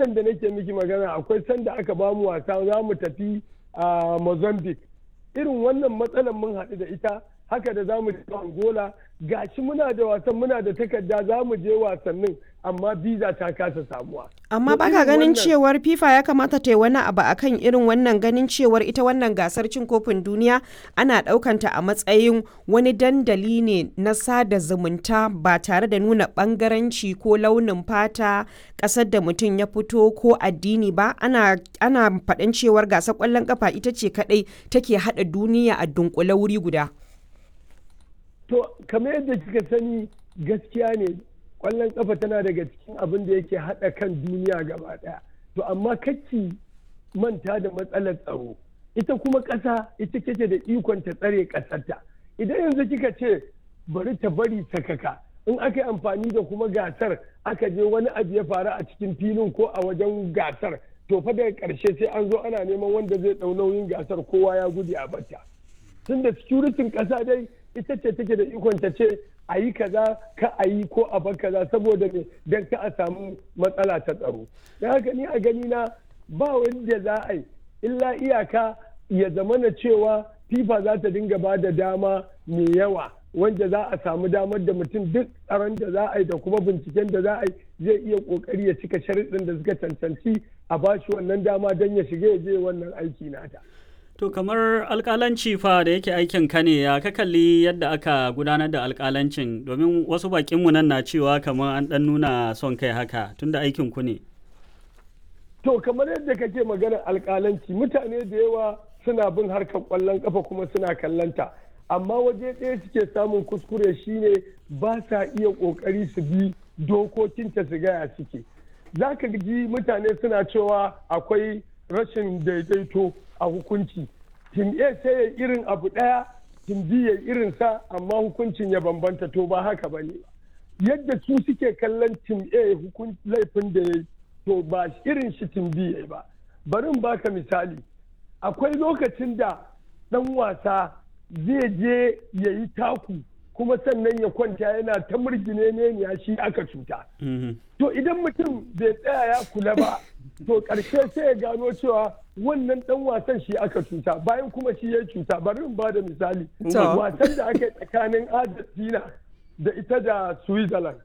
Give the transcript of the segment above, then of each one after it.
nan da nake miki magana akwai sanda aka ba mu wasa za mu tafi a mozambique irin wannan matsalar mun haɗu da ita haka da za mu je angola gashi muna da wasan muna da takarda za mu je wasannin amma biza ta kasa samuwa Amma To baka irin ganin wannan- cewar FIFA ya kamata ta yi wani abu akan irin wannan ganin cewar ita wannan gasar cin kofin duniya ana ɗaukanta a matsayin wani dandali ne na sada zumunta ba tare da nuna ɓangaranci ko launin fata ƙasar da mutum ya fito ko addini ba ana ana faɗin cewar gasar ƙwallon ƙafa ita ce kaɗai take haɗa duniya a dunkule wuri guda. To, kamar yadda kika sani gaskiya ne ƙwallon ƙafa tana daga cikin abin da yake haɗa kan duniya gaba ɗaya. To, amma kacci manta da matsalar tsaro. Ita kuma ƙasa ita kake da ikon ta tsare ƙasarta. Idan yanzu kika ce bari ta bari sakaka in aka yi amfani da kuma gasar aka je wani abu ya faru a cikin filin ko a wajen gasar to fa daga ƙarshe sai an zo ana neman wanda zai ɗau nauyin gasar kowa ya gudu a bata. tun da securitin ƙasa dai ita ce take da ikon ta ce a yi kaza ka a yi ko a bar kaza saboda me don ka a samu matsala ta tsaro don haka ni a gani na ba wanda za a yi illa iyaka ya zama na cewa fifa za ta dinga ba da dama mai yawa wanda za a samu damar da mutum duk tsaron da za a yi da kuma binciken da za a yi zai iya kokari ya cika sharuɗin da suka cancanci a ba shi wannan dama don ya shiga ya je wannan aiki nata. To kamar alƙalanci fa da yake aikin ka ne ya ka kalli yadda aka gudanar da alƙalancin domin wasu bakinmu nan na cewa kamar an ɗan nuna son kai haka tunda aikin ku ne. To kamar yadda kake maganar alƙalanci mutane da yawa suna bin harkar ƙwallon ƙafa kuma suna kallanta amma waje ɗaya suke samun kuskure shine ba sa iya ƙoƙari su bi dokokinta su gaya suke. Za ka ji mutane suna cewa akwai rashin daidaito a hukunci. Tim A sai ya irin abu ɗaya, tim B ya irin sa amma hukuncin ya bambanta to ba haka ba ne ba. Yadda su suke kallon tim A hukun laifin da ya yi to ba irin shi tim B ya yi ba. Bari in baka misali. Akwai lokacin da ɗan wasa zai je ya yi taku kuma sannan ya kwanta yana ta murgine ne ya shi aka cuta. To idan mutum bai tsaya ya kula ba, to ƙarshe sai ya gano cewa wannan ɗan wasan shi aka cuta bayan kuma shi ya cuta bari in ba da misali. To. Wasan da aka yi tsakanin Argentina da ita da Switzerland.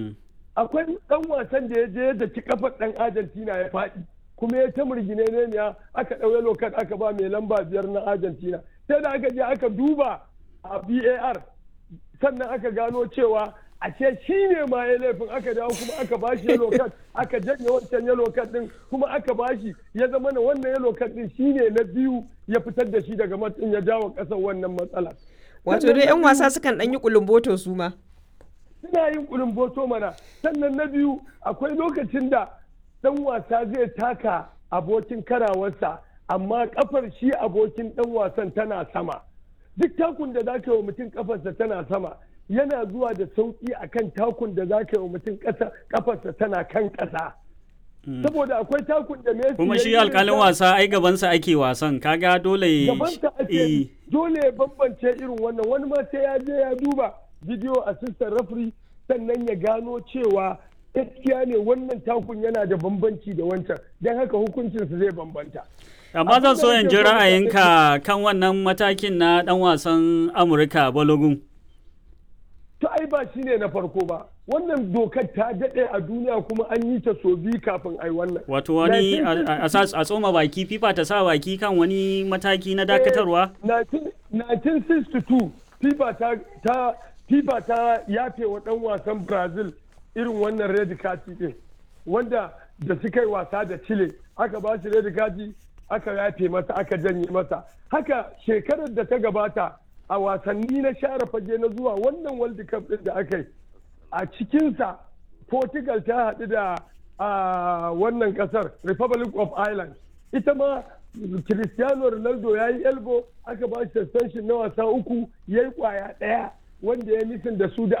Akwai ɗan wasan da ya je da ci kafar ɗan Argentina ya faɗi. kuma ya ta murgine ne ya aka ɗauye lokat aka ba mai lamba biyar na Argentina. Sai da aka je aka duba a VAR sannan aka gano cewa ashe shi ne ma ya laifin aka dawo kuma aka bashi yellow card aka janye wancan yellow card din kuma aka bashi ya zama na wannan yellow card din shi ne na biyu ya fitar da shi daga matsin ya jawo kasar wannan matsala. Wato dai 'yan wasa sukan ɗan yi kulumboto su ma. Suna yin kulumboto mana sannan na biyu akwai lokacin da ɗan wasa zai taka abokin karawarsa amma kafar shi abokin ɗan wasan tana sama. Duk takun da za ka yi wa mutum kafarsa tana sama yana zuwa da sauƙi akan takun da za ka yi wa mutum kafarsa tana kan ƙasa. Saboda akwai takun da Messi Kuma ya shi yi alƙalin irin wasa ai gabansa ake wasan kaga dole gabansa Eh, ake dole ya bambance irin wannan wani ma sai ya je ya duba video assistant referee sannan ya gano cewa gaskiya ne wannan takun yana da bambanci da wancan don haka hukuncinsa zai bambanta. amma zan so Abin da in ji nake so mutane ra'ayinka kan wannan matakin na ɗan wasan Amurka Balogun. To ai ba shi ne na farko ba. Wannan dokar ta daɗe a duniya kuma an yi ta so biyu kafin ai wannan. Wato wani a- a 1962 a- a tsoma baki FIFA ta sa baki kan wani mataki na dakatarwa? Eh, 19 1962 FIFA ta ta FIFA ta yafe wa ɗan wasan Brazil irin wannan red kati ɗin wanda da suka yi wasa da Chile aka ba shi red kati aka yafe masa aka janye masa haka shekarar da ta gabata a wasanni na share fage na zuwa wannan World Cup ɗin da aka yi a cikinsa Portugal ta haɗu da a wannan ƙasar Republic of Ireland ita ma Cristiano Ronaldo ya yi elbow aka ba shi suspension na wasa uku ya yi kwaya ɗaya wanda ya nisan da su da